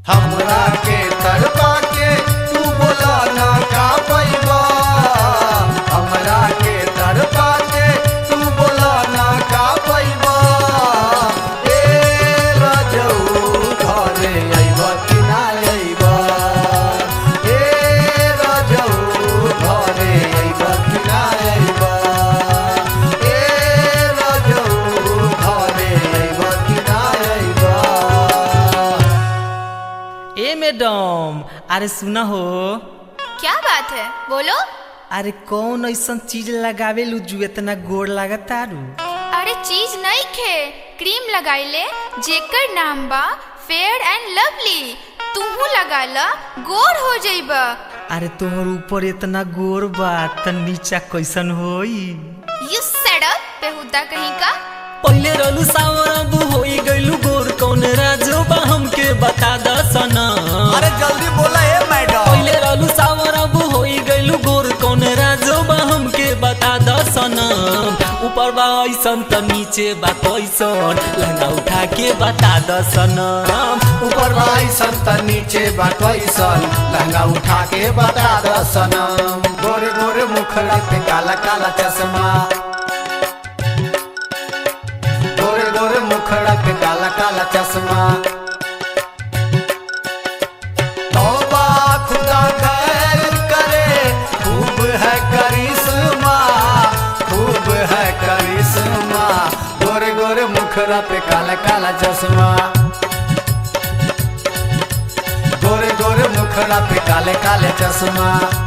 हमरा के तड़पा के तू बोला ना का पैबा हमरा के तड़पा के तू बोला ना का पैबा ए राजऊ घरे अइबा कि ना अइबा ए राजऊ घरे अइबा कि ना अइबा ए राजऊ घरे अइबा कि ना अइबा ए मैडम अरे सुना हो क्या बात है बोलो अरे कौन ऐसा चीज लगावे लू जो इतना गोड़ लागतारू अरे चीज नहीं खे क्रीम लगाइले जेकर नाम बा फेयर एंड लवली तुहू लगा ला गोर हो जाइबा अरे तोहर ऊपर इतना गोड़ बा त नीचा कैसन होई यू सेड अप बेहुदा कहीं का पहिले रहलू सावर अब होई गइलू गोर कौन राजो बा हमके बता द सना अरे जल्दी बोला है मैडम पहिले रहलू सावर अब होई गइलू गोर कौन राजो बा हमके बता द सना ऊपर बा ऐसन त नीचे बा कैसन लहंगा उठा के बता द सना ऊपर भाई संत नीचे बाटैसन लहंगा उठा के बता द सनम गोरे गोरे मुखड़ा पे काला काला चश्मा गोरे गोरे मुखड़ा पे काला काला चश्मा तौबा खुदा खैर करे खूब है करिश्मा खूब है करिश्मा गोरे गोरे मुखड़ा पे काला काला चश्मा गोरे गोरे मुखड़ा पे काले काले चश्मा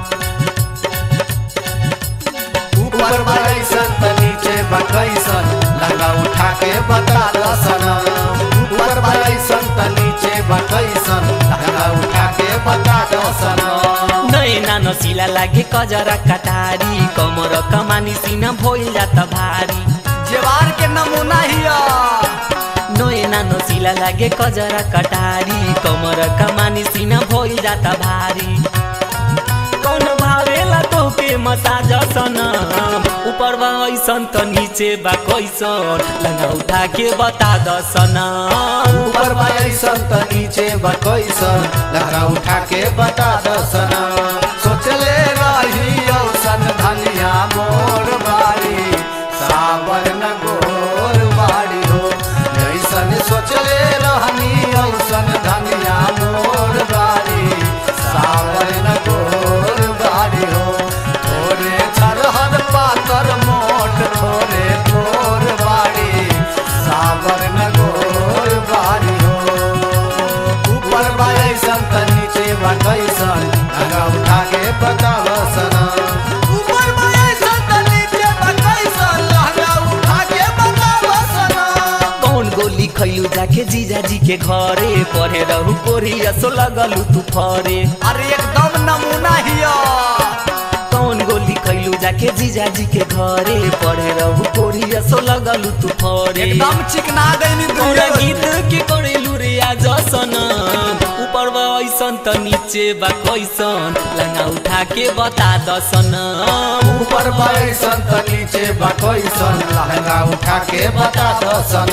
ऊपर बड़ैसन त नीचे बकैसन लहंगा उठा के बता दसन ऊपर बड़ैसन त नीचे बकैसन लहंगा उठा के बता दसन नैना नसिला लागे कजरा कटारी कमर कमानी सीना भइल जात भारी जेवार के नमूना हिया नैना नसिला लागे कजरा कटारी कमर कमानी सीना भइल जात भारी कौन भावेला तोके मसाज सनम ऊपर बा ऐसन त नीचे बा कैसन लंगा उठा के बता द सनम ऊपर बड़ैसन त नीचे बकैसन लहंगा उठा के बता दसन सोचले रही औसन धनिया मोर बारी सावर न गोर बारी हो ऐसन सोचले रहनी औसन धनिया मोर बारी सावर न गोर बारी हो थोरे छरहर पातर मोट थोरे थोर बारी सावर न गोर बारी हो ऊपर बाइसन त नीचे बटैसन लगा उठा के बतावसन ऊपर बाइसन त नीचे बटैसन लगा उठा के बतावसन कौन गोली खैलू जाके जीजाजी के घरे पढ़े रहू कोरिया सो लगलू तू फरे अरे एकदम नमूना हिया कौन गोली खैलू जाके जीजाजी के घरे पढ़े रहू कोरिया सो लगलू तू फरे एकदम चिकना गईनी पूरा दूर गीत के करेलू रे आज सनम ऊपर बा ऐसन त नीचे बा कैसन लंगा उठा के बता द सनम ऊपर बाइसन त नीचे बटैसन लहंगा उठा के बता दसन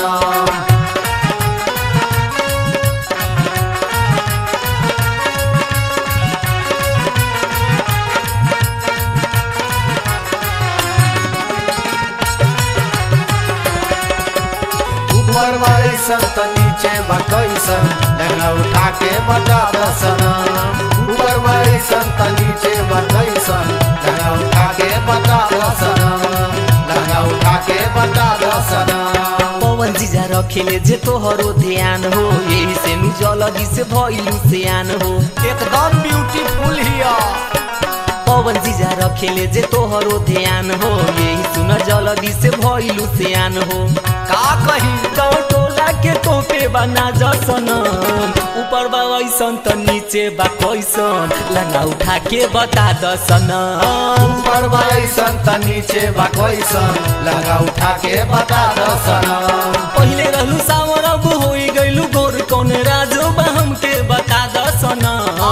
ऊपर बाइसन त नीचे बटैसन लहंगा उठा के बता दसन ऊपर बाइसन त नीचे बटैसन लहंगा उठा के बता दसन लहंगा उठा के बता दसन पवन जीजा रखेले जे तोहरो ध्यान हो यही से नु जलदी से भइलू सियान हो एकदम ब्यूटीफुल हिया पवन जीजा रखेले जे तोहरो ध्यान हो यही सुन जलदी से भइलू सियान हो का कही गाँव टोला के तोपे बना जसन ऊपर बा ऐसन त नीचे बा कैसन लंगा उठा के बता दसन ऊपर बाइसन त नीचे बटैसन लहंगा उठा के बता दसन पहिले रहलू सावर अब होई गइलू गोर कौन राजो बा हमके बता दसन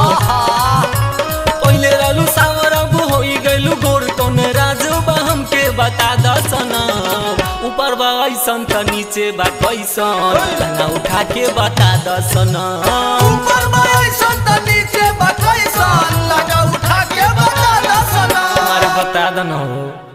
पहिले रहलू सावर अब होई गइलू गोर कौन राजो बा हमके बता दसन ऊपर बा ऐसन त नीचे बा कैसन लंगा उठा के बता दसन ऊपर बा लगा दन हो